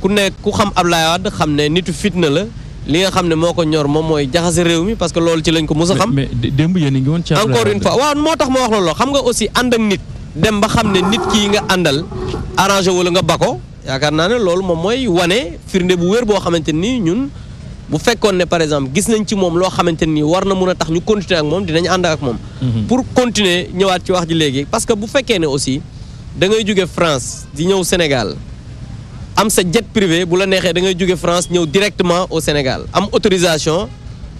ku nekk ku xam Ablaye Wade xam ne nitu fitna la li nga xam ne moo ko ñor moom mooy jaxase réew mi parce que loolu ci lañ ko mos a xam. mais mais démb yéen a ngi woon ci Abdoulaye encore une Wade. fois waaw moo tax ma wax loolu xam nga aussi ànd ak nit dem ba xam ne nit kii nga àndal arrangé wala nga bako yaakaar naa ne loolu moom mooy wane firnde bu wér boo xamante ni ñun bu fekkoon ne par exemple gis nañ ci moom loo xamante ni war na mun a tax ñu continuer ak moom dinañ ànd ak moom. pour continuer ñëwaat ci wax ji léegi parce que bu fekkee ne aussi da ngay jóge France di ñëw Sénégal. am sa jet privé bu la neexee da ngay jóge France ñëw directement au Sénégal am autorisation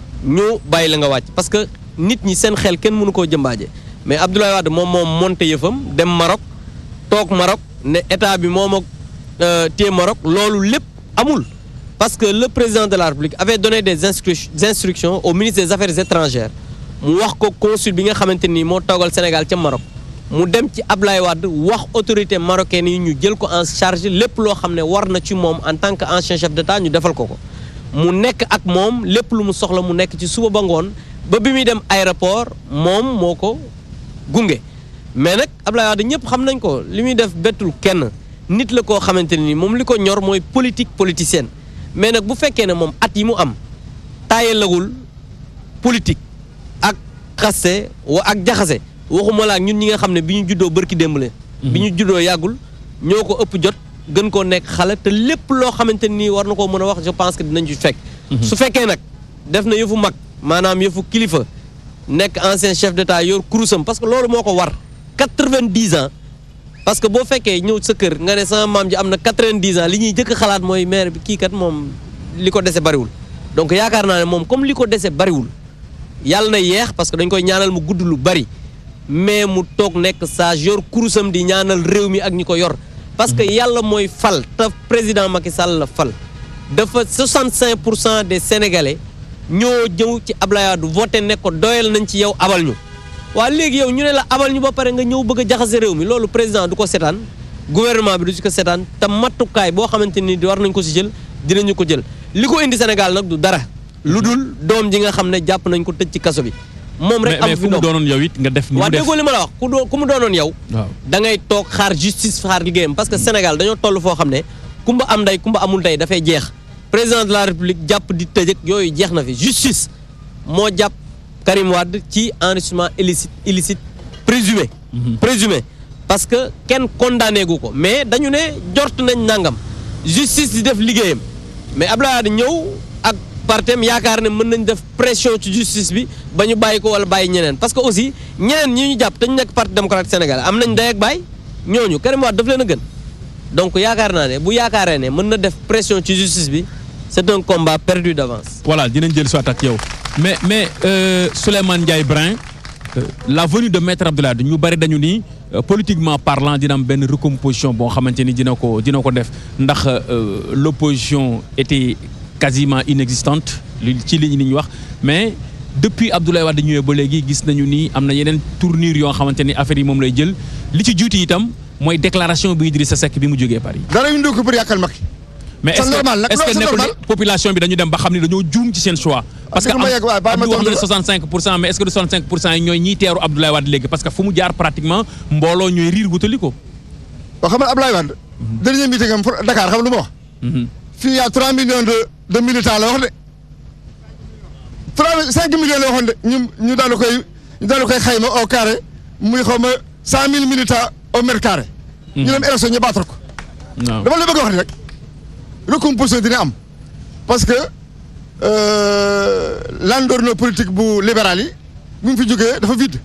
ñu bàyyi la nga wàcc parce que nit ñi seen xel kenn mënu koo jëmbaaje mais Abdoulaye Wade moom moom monté yëfam dem Maroc toog Maroc ne état bi moom ak téye Maroc loolu lépp amul parce que le président de la République avait donné des instru- instructions au ministre des affaires étrangères mu wax ko consul bi nga xamante ni moo toogal Sénégal ca Maroc mu dem ci Ablaye Wade wax autorité marocaine yi ñu jël ko en charge lépp loo xam ne war na ci moom en tant que ancien chef d'État ñu defal ko ko mu nekk ak moom lépp lu mu soxla mu nekk ci suba ba ngoon ba bi muy dem aéroport moom moo ko gunge mais nag Ablaye Wade ñëpp xam nañ ko li muy def bettul kenn nit la koo xamante ni moom li ko ñor mooy politique politicienne mais nag bu fekkee ne moom at yi mu am taayalagul politique ak xaste wa ak jaxase waxuma la ak ñun ñi nga xam ne bi ñu juddoo bërki démb la bi ñu juddoo yàggul ñoo ko ëpp jot gën koo nekk xale te lépp loo xamante nii war na koo mën a wax je pense que dinañ ci fekk su fekkee nag def na yëfu mag maanaam yëfu kilifa nekk ancien chef d'état yor kurusam parce que loolu moo ko war quatre-vingt-dix ans parce que boo fekkee ñëw sa kër nga ne sama maam ji am na quatre-vingt-dix ans li ñuy jëkk xalaat mooy maire bi kii kat moom li ko dese bariwul donc yaakaar naa ne moom comme li ko dese bariwul yàlla na yeex parce que dañ koy ñaanal mu gudd lu bari mais mu toog nekk sage yor kurusam di ñaanal réew mi ak ñi ko yor parce que yàlla mooy fal te président Macky Sall la fal dafa 65 pour cent des sénégalais ñoo jëw ci Ablaye Wade voté ne ko doyal nañ ci yow abal ñu waa léegi yow ñu ne la abal ñu ba pare nga ñëw bëgg a jaxase réew mi loolu président du ko setaan gouvernement bi du ci ko setaan te matukaay boo xamante ni war nañ ko si jël dinañu ko jël li ko indi Sénégal nag du dara lu dul doom ji nga xam ne jàpp nañ ko tëj ci kaso bi moom rek mais am mais fi ku mu ndox doonoon yow it nga def. ni waa mu def déggoo li ma la wax ku doo ku mu doonoon yow waaw da ngay toog xaar justice xaar liggéeyam parce que Sénégal dañoo toll foo xam ne kumba am ndey kumba amul ndey dafay jeex président de la république jàpp di tëj ak yooyu jeex na fi justice moo jàpp Karim Wade ci enrichissement illicite illicite présumé présumé parce que kenn condamné gu ko mais dañu ne jort nañ nangam justice di def liggéeyam mais Abdoulaye Wade ñëw ak partem yaakaar ne mën nañ def pression ci justice bi ba ñu bàyyi ko wala bàyyi ñeneen parce que aussi ñeneen ñi ñu jàpp te ñu nekk parti démocratique Sénégal am nañ day ak bàyyi ñooñu Karim Wade daf leen a gën donc yaakaar naa ne bu yaakaaree ne mën na def pression ci justice bi c'est un combat perdu d'avance. voilà dinañ jël soit ak yow mais mais euh, Souleymane Ndiaye Brin euh, la venue de maître Abdoulaye Wade ñu bari dañu ni euh, politiquement parlant dina am benn recomposition boo xamante ni dina ko dina ko def ndax euh, l'opposition était quasiment inexistante li ci li ñu wax mais depuis Abdoulaye Wade ñëwee ba léegi gis nañu ni am na yeneen tournure yoo xamante ni affaire yi moom lay jël li ci juuti itam mooy déclaration bi Idrissa Seck bi mu jógee Paris. dara ñu ko pour yàqal Macky mais C'est est-ce que normal nag, est-ce que non, c'est nekkul normal. ne population bi dañu dem ba xam ne dañoo juum ci seen choix. parce que dëgg ma yegg waaye bàyyi ma Abdou wax na ne tontu la. 65 pour cent mais est-ce que du 65 pour cent yi ñooy ñiy teeru Abdoulaye Wade léegi parce que fu mu jaar pratiquement mbooloo ñooy riir wutali ko. ba xam nga Ablaye Wade dernier meeting am pour Dakar xam lu ma wax fii y a 3 millions de de militants la wax de 3 5 millions la waxoon de ñu ñu daal di koy ñu daal di koy xayma au carré muy xaw ma 100 000 militants au mètre carré. ñu dem élection ñu baatal ko. waaw dama la bëgg a wax ni rek recomposition dina am parce que euh, l'endorno politique bu libéral yi bu mu fi jógee dafa vide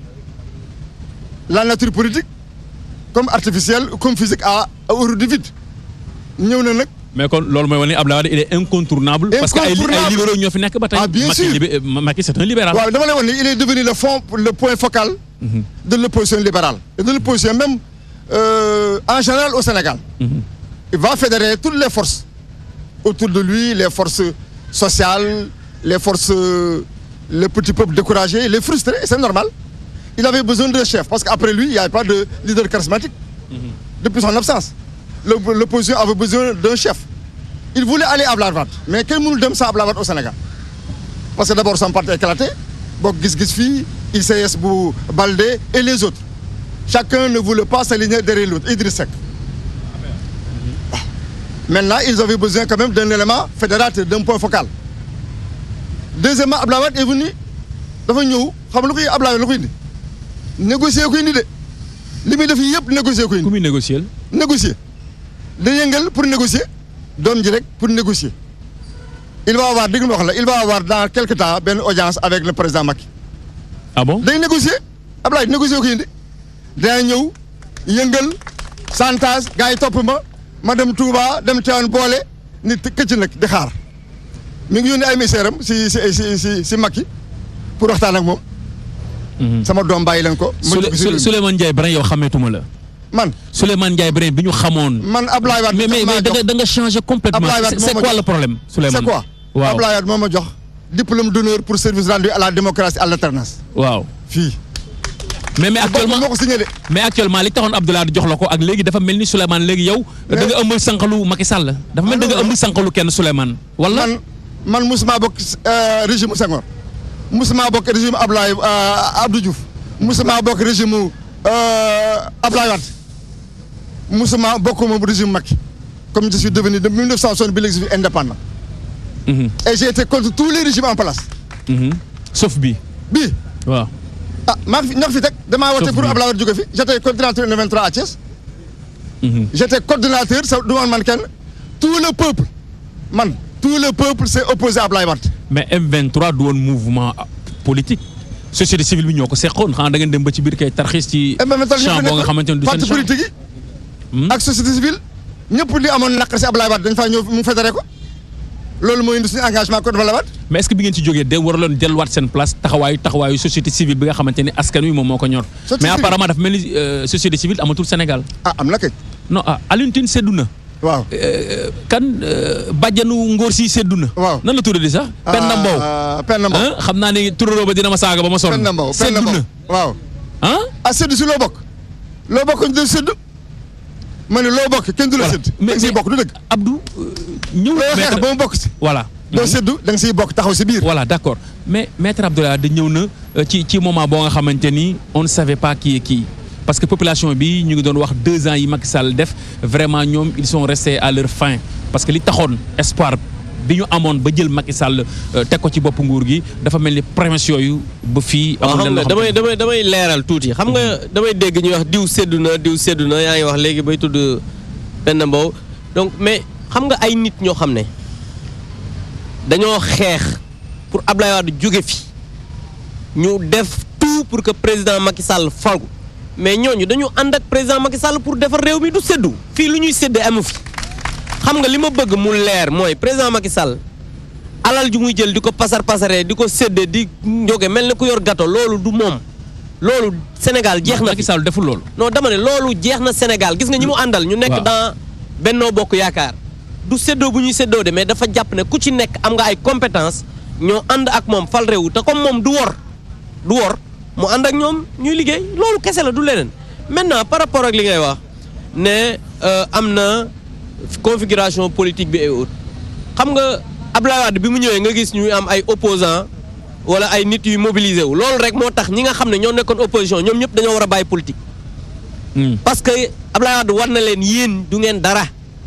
la nature politique comme artificielle comme physique a a horreur du vide ñëw na nag mais kon loolu mooy wane ni Abdoulaye Wade il est incontournable. parce que ay li- ay Incontournable. libéraux ñoo fi nekk ba tey. Ah, bien Macky sûr. libé- euh, Macky c'est un libéral. waaw dama lay wax ni il est devenu le fond le point focal de l'opposition libérale et de l'opposition même euh, en général au Sénégal il va fédérer toutes les forces autour de lui les forces sociales les forces euh, les petits peuples découragés les frustrés c'est normal il avait besoin d'un chef parce qu'après lui il n'y avait pas de leader charismatique depuis son absence Le- l'opposition avait besoin d'un chef il voulait aller à Abdoulaye Wade mais kenn mënul dem sans Abdoulaye Wade au Sénégal parce que d'abord son parti est éclaté bokk gis-gis fii ICS bu Baldé et les autres chacun ne voulait pas s'aligner derrière l'autre Idriss Seck waaw Maintenant, ils avaient besoin quand même d'un élément fédérateur, d'un point focal. Deuxièmement, Abdoulaye Wade est venu dafa ñëw xam lu koy Abdoulaye Wade lu koy indi négocier ko indi de li muy def yëpp négocier ko ku indi muy négocier négocier da yëngal pour négocier doom ji rek pour négocier il va avoir dégg nga ma wax la il va avoir dans quelque temps benn audience avec le président Macky ah bon day négocier Abdoulaye négocier ko indi dana ñëw yëngal chantage gars yi topp ma ma dem Touba dem Tivaouane boole nit këcc nag di xaar mi ngi yónni ay messaire am si si si si si Macky pour waxtaan ak moom. sama doom bàyyi leen ko. ma Souley- dugg si réew mi. Souleymane Ndiaye Brin yow xameetuma la man Souleymane Ndiaye Brin bi ñu xamoon man Abdoulaye Wade. mais mais mais da nga da nga changé complètement Abdoulaye Wade c'est c'est moo ma quoi jox- le problème Souleymane c'est quoi waaw Abdoulaye Wade moo ma jox diplôme d'honneur pour service rendu à la démocratie à l'alternance waaw fii. mais mais actuellement actuellement moo ko signé de. mais actuellement li taxoon Abdoulaye Wade jox la ko ak léegi dafa mel ni Souleymane léegi yow da Mais- nga ëmbal sànqalu Macky Sall dafa mel ni da nga non, non. ëmbal sànqalu kenn Souleymane wala man man musuma bokk euh, régime Senghor musuma bokk régime Abdoulaye euh, Abdou Diouf musuma bokk régime euh, Abdoulaye Wade musuma bokk moom régime Macky comme je suis devenu de 1960 bi léegi je suis indépendant Mhm, et j'ai été contre tous les régimes en place mhm. sauf bi bii waaw ah maa ngi fi ñoo fi teg damaa wote Sauf pour bii. Abdoulaye Wade jóge fi j'étais coordinateur le 23 à Thiès Mhm. j'étais coordinateur sa du man man kenn tout le peuple man tout le peuple s'est opposé à Abdoulaye Wade mais M23 du woon mouvement ah, politique société civile bi ñoo ko seqoon xanaa da ngeen dem ba ci biir kay tarxis ci et même champ boo nga xamante ne du seen parti champ politique yi. Hmm. ak société civile ñëpp li amoon naqar si Abdoulaye Wade dañ faa ñëw mu fédéré ko loolu mooy indi suñu engagement contre Abdoulaye Wade. mais est-ce que bi ngeen ci jógee de waraloon delluwaat seen place taxawaayu taxawaayu société civile bi nga xamante ni askan wi moom moo ko ñor Société mais civile. apparemment dafa mel ni euh, société civile amatul Sénégal ah am na kay non ah Alioune Tine seddu na waaw. Euh, kan euh, bàjjanu ngóor si seddu na Waaw. nan la tuddati sax Penda Mbow ah Penda Mbow. ah xam naa ni turaroo ba dina ma saaga ba ma sonn Penda Mbow Penda seddu Mbow na waaw. ah ah séddu si loo bokk. loo bokk ñu doon séddu. ma ne loo bokk kenn du la Voilà. sédd. Mais- da nga siy mais- bokk du dëgg. Abdou euh, ñëw loo xeex maître ba mu bokk si. voilà doo Mhm. séddu da nga siy bokk taxaw si biir. voilà d'accord mais maître Abdoulaye Wade ñëw na euh, ci ci moment boo nga xamante ni on ne savait pas qui est qui parce que population bi ñu ngi doon wax deux ans yi Macky Sall def vraiment ñoom ils sont restés à leur fin parce que li taxoon espoir bi ñu amoon ba jël Macky Sall euh, teg ko ci bopp nguur gi dafa mel ni promesse yooyu ba fii. waaw amul xam lenn nga loo damay damay damay leeral tuuti xam nga damay dégg ñuy wax diw seddu na diw seddu na yaa ngi wax léegi bay tudd Penda Mbow donc mais xam nga ay nit ñoo xam ne dañoo xeex pour Abdoulaye Wade jóge fi ñu def tout pour que président Macky Sall falu mais ñooñu dañu ànd ak président Macky Sall pour defar réew mi du seddu fii lu ñuy séddee amu fi xam nga li ma bëgg mu leer mooy président Macky Sall alal ju muy jël di ko pasar pasaree di ko séddee di njóge mel ni ku yor gâteau loolu du moom loolu Sénégal jeex na Macky fi Sall deful loolu. non dama ne loolu jeex na Sénégal gis nga ñi mu àndal ñu nekk waaw. dans Benno Bokk Yaakaar du séddoo bu ñuy séddoo de mais dafa jàpp ne ku ci nekk am nga ay compétence ñoo ànd ak moom fal réew te comme moom du wor du wor mu ànd ak ñoom ñuy liggéey loolu kese la du leneen maintenant par rapport ak li ngay wax ne euh, am na configuration politique bi et autres xam nga Abdoulaye Wade bi mu ñëwee nga gis ñuy am ay opposants wala ay nit yu mobilisé wu loolu rek moo tax ñi nga xam ne ñoo nekkoon opposition ñoom ñëpp dañoo war a bàyyi politique. Hmm. parce que Abdoulaye Wade war na leen yéen du ngeen dara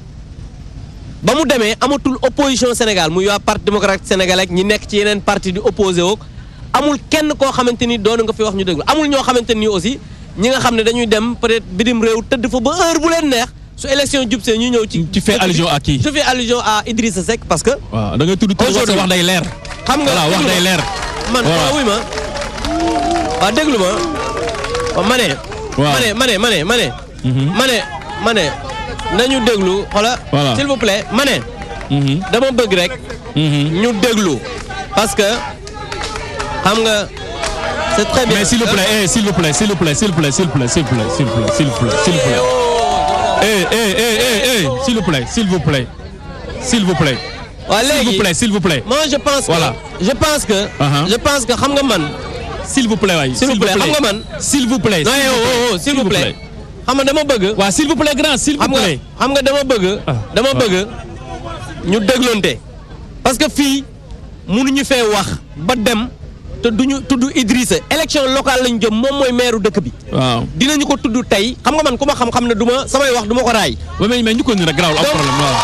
ba mu demee amatul opposition Sénégal muy waa parti démocratique sénégalais ak ñi nekk ci yeneen parti di opposé woo amul kenn koo xamante ni doon nga fi wax ñu déglu amul ñoo xamante ni aussi ñi nga xam ne dañuy dem peut-être bitim réew tëdd fa ba heure bu leen neex su élection jub see ñu ñëw ci. Tu fais allusion à qui je fais allusion à Idrissa Seck parce que. waaw da ngay tudd tudd wax Aujourd'hui. wax day leer. xam nga voilà wax déglu day ma. leer. man Voilà. waaw wuy ma waaw déglu ma waaw ma ne. Waaw. ma ne ma ne ma ne ma ne. Mhm. ma ne ma ne nañu déglu xoola Voilà. s'il vous plaît ma ne Mhm. dama bëgg rek Mhm. ñu déglu parce que xam nga c'est très bien. Mais s'il vous plaît, eh, s'il vous plaît, s'il vous plaît, s'il vous plaît, s'il vous plaît, s'il vous plaît, s'il vous plaît, s'il vous plaît, s'il vous plaît. Eh, eh, eh, eh, eh, s'il vous plaît, s'il vous plaît, s'il vous plaît, waaw s'il vous léegi plaît, s'il vous plaît, moi je pense que Voilà. je pense que Uh-huh. je pense que xam nga man s'il vous plaît, waay, S'il vous plaît, xam nga man- s'il vous plaît, non s'il yow vous oh, oh, plaît, s'il vous plaît xam nga dama bëgg waaw, s'il vous plaît, grand, s'il vous xam nga plaît. xam nga dama bëgg Ah, dama waaw. bëgg ñu déglonte parce que fii mënuñu fee wax ba dem te duñu tudd Idrissa élection locale lañ jëm moom mooy maire dëkk bi waaw dinañu ko tudd tey xam nga man ku ma xam-xam ne du ma samay wax du ma ko raay ba mais mais ñu ko ni rek garaawul am Donc- problème waaw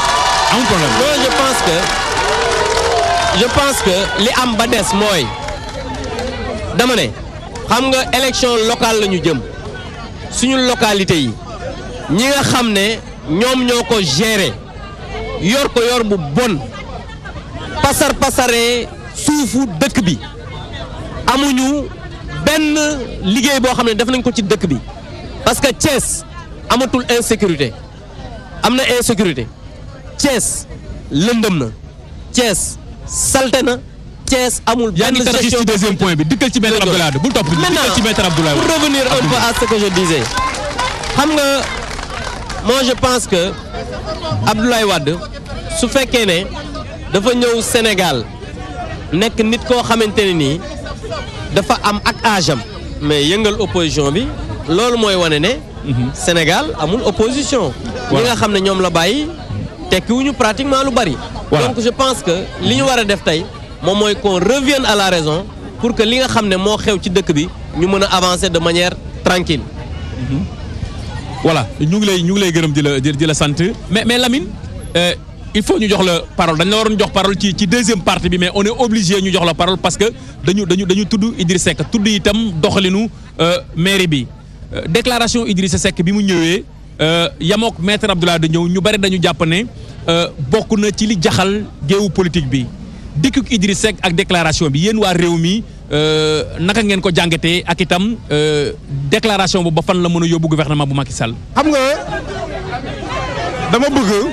amul problème Moi, je pense que je pense que li am ba des mooy dama ne xam nga élection locale la ñu jëm suñu localité yi ñi nga xam ne ñoom ñoo ko gérer yor ko yor bu bon pasar pasaree suufu dëkk bi amuñu benn liggéey boo xam ne def nañ ko ci dëkk bi parce que Thiès amatul insécurité am na insécurité Thiès lëndëm na Thiès salte na Thiès amul yaa benn ngi tarxis gestion ci deuxième point bi dikkal ci maître Abdoulaye Wade bul topp dikkal Maintenant, ci maître Abdoulaye pour Wade revenir un peu à ce que je disais xam nga moi je pense que Abdoulaye Wade su fekkee ne dafa ñëw Sénégal nekk nit koo xamante ne nii dafa am ak âge am mais yëngal opposition bi loolu mooy wane ne Sénégal amul opposition ñi Voilà. nga xam ne ñoom la bàyyi tekkiwuñu pratiquement lu bari Voilà. donc je pense que li ñu war a def tey moom mooy qu'on revienne à la raison pour que li nga xam ne moo xew ci dëkk bi ñu mën a avancer de manière tranquille voilà ñu ngi lay ñu ngi lay gërëm di la di di la sant mais mais Lamine euh, il faut ñu jox la parole dañ la waroon jox parole ci ci deuxième partie bi mais on est obligé ñu jox la parole parce que dañu dañu dañu tudd Idrissa Seck tudd itam doxalinu euh, mairie bi Euh, déclaration Idrissa Seck bi mu ñëwee euh, yamook maître Abdoulaye di ñëw ñu bari dañu jàpp ne euh, bokk na ci li jaxal géewu politique bi dikkuk Idrissa Seck ak déclaration bi yéen waa réew mi euh, naka ngeen ko jàngatee ak itam euh, déclaration boobu ba fan la mën a yóbbu gouvernement bu Macky Sall. xam nga dama bëgg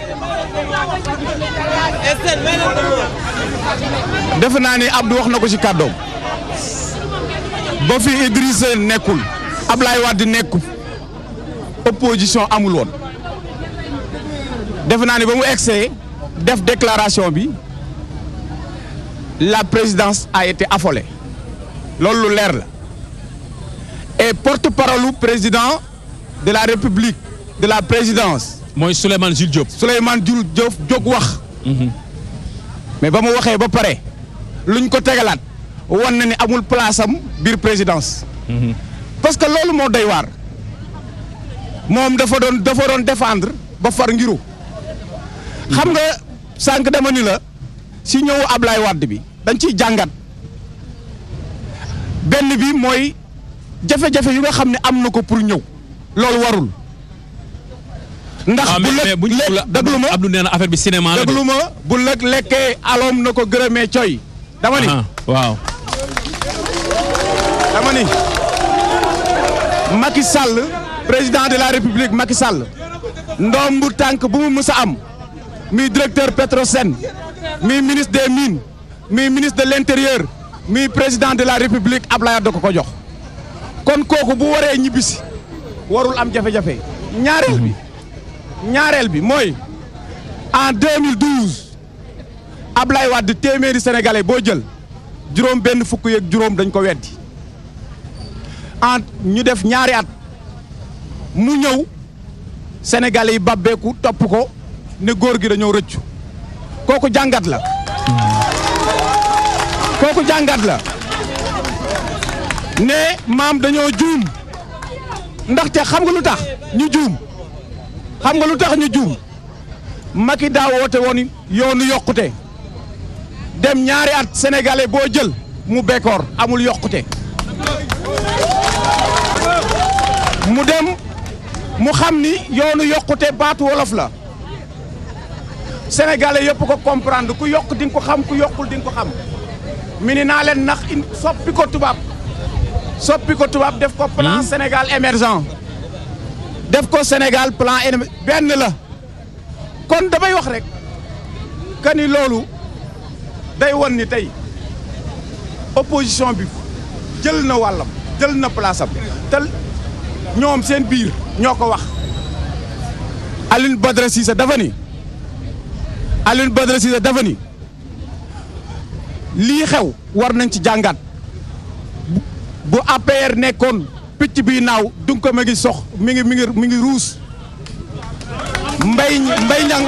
defe naa ni Abdou wax na ko ci kàddoom ba fi Idrissa nekkul Ablaye Wade nekkul opposition amul woon defe naa ni ba mu egsee def déclaration bi la présidence a été affolée loolu lu leer la et porte-parole président de la République de la présidence mooy Souleymane Jules Diop. Souleymane Diouf Diop jóg wax mais ba mu waxee ba pare luñ ko tegalaat wan na ni amul place am biir présidence parce que loolu moo doy waar moom dafa doon dafa doon défendre ba far ngiru xam nga sànq dama ni la si ñëwu Ablaye Wade bi dañ ciy jàngat benn bi mooy jafe-jafe yu nga xam ne am na ko pour ñëw loolu warul ndax ah bu mais mais lëg bu ñu lëg déglu ma Abdou nee na affaire bi cinéma la de. déglu ma bu lëg lekkee aloom na ko gërëmee coy dama ni Ah, waaw. dama ni Macky Sall président de la République Macky Sall ndoom bu tànk bu mu mës a am mi directeur Petrosen mi ministre des mines mi ministre de l'intérieur mi président de la République Ablaye Wade ko ko jox kon kooku bu waree ñibbisi warul am jafe-jafe ñaareel bi ñaareel bi mooy en 2012 Ablaye Wade téeméeri sénégalais boo jël juróom benn fukk yeeg juróom dañ ko weddi en ñu def ñaari at mu ñëw sénégalais yi babbeeku topp ko ne góor gi dañoo rëccu kooku jàngat la kooku jàngat la ne maam dañoo juum ndaxte xam nga lu tax ñu juum xam nga lu tax ñu juum Macky daa woote woon yoonu yokkute dem ñaari at sénégalais boo jël mu bekkoor amul yokkute mu dem mu xam ni yoonu yokkute baatu wolof la sénégalais yëpp ko comprendre ku yokk di nga ko xam ku yokkul di nga ko xam mi ni naa leen nax in soppi ko tubaab soppi ko tubaab def ko plan Sénégal émergent def ko Sénégal plan émer- benn la kon damay wax rek que ni loolu day won ni tey opposition bi jël na wàllam jël na place am te ñoom seen biir ñoo ko wax Alioune Badara Cissé dafa ni Alioune Badara Cissé dafa ni lii xew war nañ ci jàngat bu bu APR nekkoon picc bi naaw dung ko ma ngi sox mi ngi mi ngi mi ngi ruus mbay mbay ñang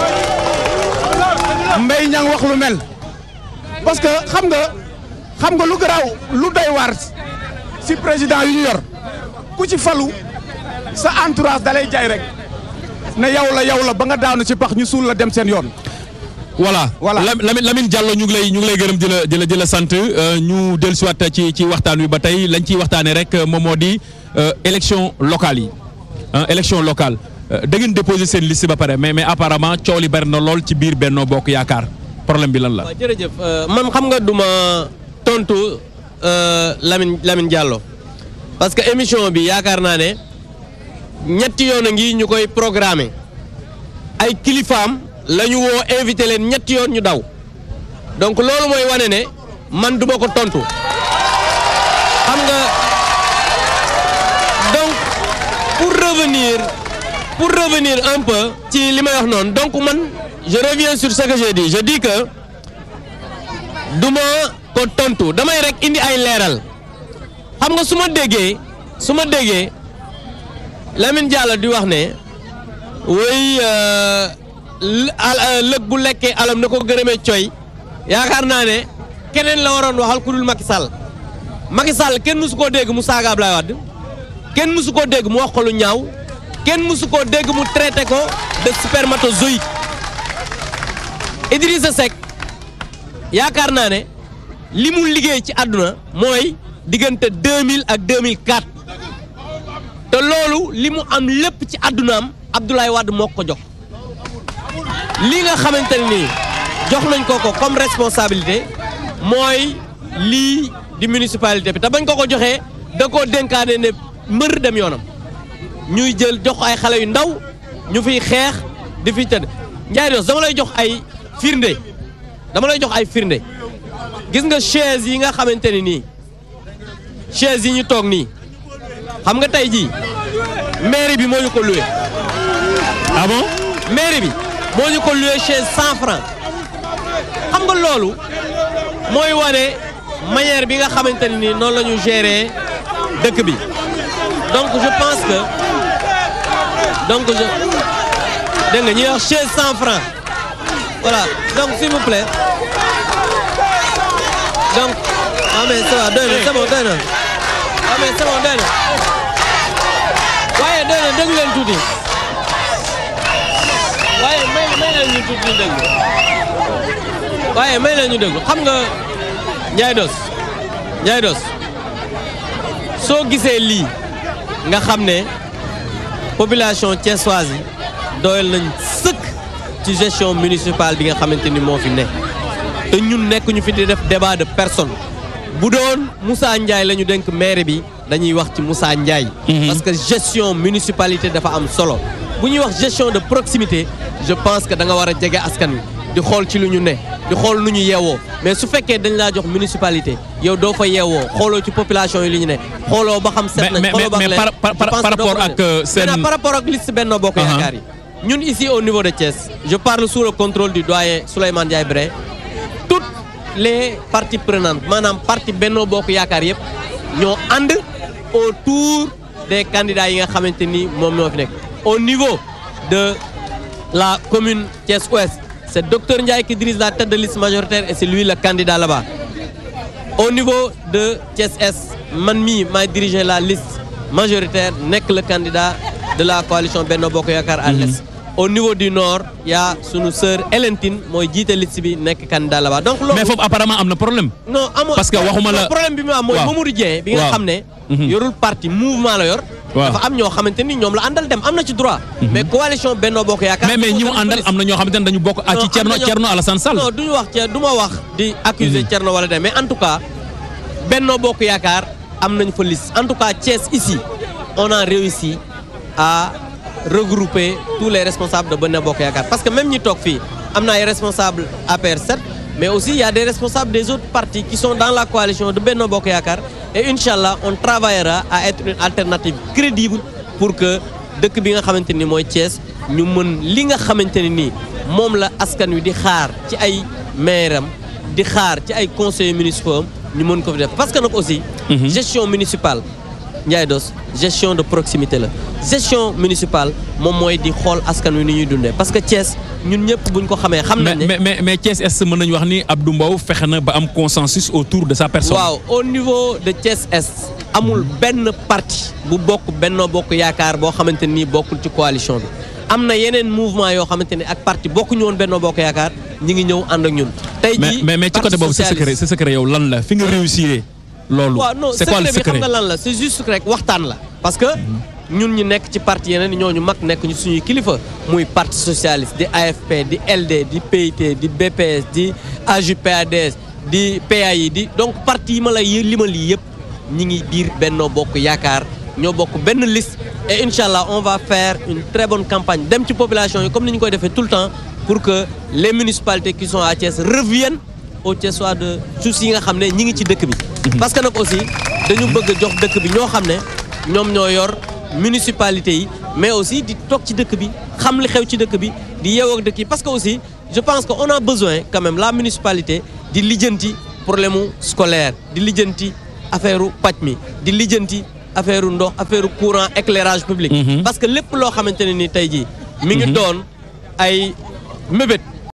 mbay ñang wax lu mel parce que xam nga xam nga lu garaaw lu doy waar si président yu ñu yor ku ci falu sa entourage dalay jaay rek ne yow la yow la ba nga daanu ci pax ñu suul la dem seen yoon. voilà Voilà. Lam- Lamine Lamine Diallo ñu ngi lay ñu ngi lay gërëm di la di la di la sant euh, ñu dellusiwaat ci ci waxtaan wi ba tey lañ ciy waxtaanee rek euh, moom moo di euh, élection locale yi ah élection locale Euh, da ngeen déposé seen liste ba pare mais mais apparemment coow li bari na lool ci biir Benno Bokk Yaakaar problème bi lan la. waaw jërëjëf euh, man xam nga duma tontu euh, Lamine Lamine Diallo parce que émission bi yaakaar naa ne ñetti yoon a ngi ñu koy programmer ay kilifaam la ñu woo invité leen ñetti yoon ñu daw donc loolu mooy wane ne man duma ko tontu xam nga donc pour revenir pour revenir un peu ci li may wax noonu donc man je reviens sur ce que j'ai dit je dis que duma ko tontu damay rek indi ay leeral xam nga su ma déggee su ma déggee Lamine Diallo di wax ne woy lëg bu lekkee alam na ko gërëmee coy yaakaar naa ne keneen la waroon waxal ku dul Macky Sall Macky Sall kenn mësu koo dégg mu saaga Ablaye Wade kenn mësu koo dégg mu wax ko lu ñaaw kenn mësu koo dégg mu traité ko de spermatozoïde Idrissa Seck yaakaar naa ne li mu liggéey ci àdduna mooy diggante 2000 ak 2004 te loolu li mu am lépp ci àddunaam Abdoulaye Wade moo ko jox li nga xamante ne nii jox nañ ko ko comme responsabilité mooy lii di municipalité bi te bañ ko ko joxee da koo dénkaane ne mbër dem yoonam ñuy jël jox ay xale yu ndaw ñu fiy xeex di fiy tëdd Ndiaye Dos dama lay jox ay firnde dama lay jox ay firnde gis nga chaise yi nga xamante ni nii chaise yi ñu toog nii xam nga tey jii mairie bi moo ñu ko loué ah bon mairie bi moo ñu ko loué chaise cent franc xam nga loolu mooy wane manière bi nga xamante ne nii noonu la ñu gérer dëkk bi donc je pense que donc je dégg nga ñuy wax chaise cent franc voilà donc s'il vous plaît donc ah mais ça va doy na c'est bon doy na ah mais c'est bon doy na waaye doy na déglu leen tuuti waaye may may leen ñu tuuti ñu déglu waaye may leen ñu déglu xam nga Ndiaye Dos Ndiaye Dos soo gisee lii nga xam ne population thiessoise yi doyal nañ sëkk ci gestion municipale bi nga xamante ni moo fi ne te ñun nekk ñu fi di def débat de personne bu doon Moussa Ndiaye la ñu dénk maire bi dañuy wax ci Moussa Ndiaye. parce que gestion municipalité dafa am solo bu ñuy wax gestion de proximité je pense que da nga war a jege askan wi di xool ci lu ñu ne di xool nu ñu yeewoo mais su fekkee dañ laa jox municipalité yow doo fa yeewoo xooloo ci population yi li ñu ne xooloo ba xam set Mais- nañ mais- xooloo ba mais xam leen. par- par- Je pense par que doo rapport ko ak, mën. euh, seen- Maintenant, par rapport ak liste Benno Bokk Uh-huh. Yaakaar yi ñun ici au niveau de Thiès je parle sous le contrôle du doyen Souleymane Ndiaye Brin toutes les parties prenantes maanaam parti Benno Bokk Yaakaar yëpp ñoo ànd autour des candidats yi nga xamante ni moom ñoo fi nekk au niveau de la commune Thiès Ouest c'est docteur Ndiaye qui dirige la tête de liste majoritaire et c'est lui le candidat là-bas au niveau de Thiès Est man mii maay diriger la liste majoritaire nekk le candidat de la coalition Benno Bokk Yaakaar à l'Est au niveau du nord y a sunu sœur Hélène Tine mooy jiite liste bi nekk candidat là-bas donc loolu mais foofu apparemment am na problème. non amoo Parce que waxuma la- non, problème bi mu am mooy Waaw. Mamadou Dieng bi nga Waaw. xam ne Mhm. yorul parti mouvement la yor Waaw. dafa am ñoo xamante ni ñoom la àndal dem am na ci droit mais coalition Benno Bokk Yaakaar mais mais ñi mu moo àndal police. am na ñoo xamante ne dañu bokk ah Non, ci am Thierno na ñoo- Thierno Alassane Sall. non duñu wax ca du ma wax di accuser Thierno wala dem mais en tout cas Benno Bokk Yaakaar am nañ fa liste en tout cas Thiès ici on a réussi à regrouper tous les responsables de Benno Bokk Yaakaar parce que même ñi toog fii am na ay responsables APR 7 mais aussi il y a des responsables des autres partis qui sont dans la coalition de Benno Bokk Yaakaar et Inch'Allah on travaillera à être une alternative crédible pour que dëkk bi nga xamante ni mooy Thiès ñu mën li nga xamante ne nii moom la askan wi di xaar ci ay maire am di xaar ci ay conseillers municipaux am ñu mën ko fi def parce que nag aussi gestion municipale Ndiaye Dos gestion de proximité la gestion municipale moom mooy di xool askan wi ni ñuy dundee parce que Thiès ñun ñëpp buñ ko xamee xam mais nañ ne mais mais mais Thiès Est mën nañu wax ni Abdou Mbow fexe na ba am consensus autour de sa personne. waaw au niveau de Thiès Est amul benn parti bu bokk Benno Bokk Yaakaar boo xamante nii bokkul ci coalition bi am na yeneen mouvement yoo xamante ne ak parti bokkuñu woon Benno Bokk Yaakaar ñi ngi ñëw ànd ak ñun. tey mais jii mais mais ci côté boobu sa secret sa secret yow lan la fi nga réussir loolu. waaw non c'est quoi le secret bi xam secret nga lan la c'est juste rek waxtaan la. parce que ñun ñu nekk ci parti yeneen ñooñu mag nekk ñu suñuy kilifa muy parti socialiste di AFP di LD di PIT di BPS di AJ/PADS di PAI di donc parti yi ma la y limal yi yëpp ñi ngi biir Benno Bokk Yaakaar ñoo bokk benn liste et incha allah on va faire une très bonne campagne dem ci population yi comme ni ñu koy defee tout le temps pour que les municipalités qui sont à Thiès reviennent au Thiessois de suuf yi nga xam ne ñi ngi ci dëkk bi. parce que nag aussi dañu bëgg a jox dëkk bi ñoo xam ne ñoom ñoo yor municipalité yi mais aussi di toog ci dëkk bi xam li xew ci dëkk bi di yeewoo ak dëkk yi parce que aussi je pense que on a besoin quand même la municipalité di lijjanti problème mu scolaire di lijjanti affaire u paj mi di lijjanti affaire u ndox affaire u courant éclairage public. parce que lépp loo xamante ne ni tey jii. mi ngi doon ay mébét